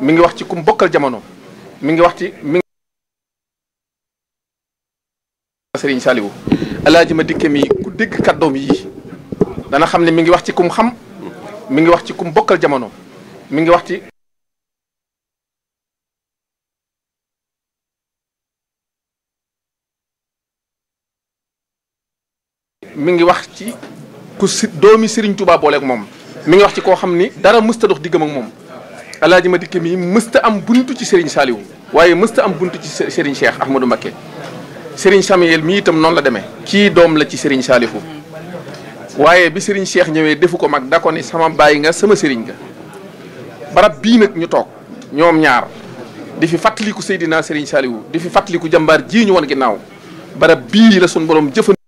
mi ngi wax ci kum bokkal jamono mi ngi wax ci mi ngi Serigne Saliou alaaji ma dikke mi ku dégg kàddoom yi dana xam ne mi ngi wax ci kum xam mi ngi wax ci kum bokkal jamono mi ngi wax ci mi ngi wax ci ku si doomi Serigne Touba booleeg moom mi ngi wax ci koo xam ni dara mësta dox diggam ak moom alaaji ma dikke mi mësta am buntu ci Serigne Saliou waaye mësta am buntu ci Serigne Cheikh Ahmadou Mbacké Serigne Samuel mi itam noonu la demee kii doom la ci Serigne Saliou waaye bi Serigne Cheikh ñëwee defu ko mag da ko ni sama bàyyi nga sama Serigne nga barab bii nag ñu toog ñoom ñaar di fi fàttaliku Seydina Serigne Saliou di fi fàttaliku jàmbaar ji ñu woon ginnaaw barab bii la sun borom jëfan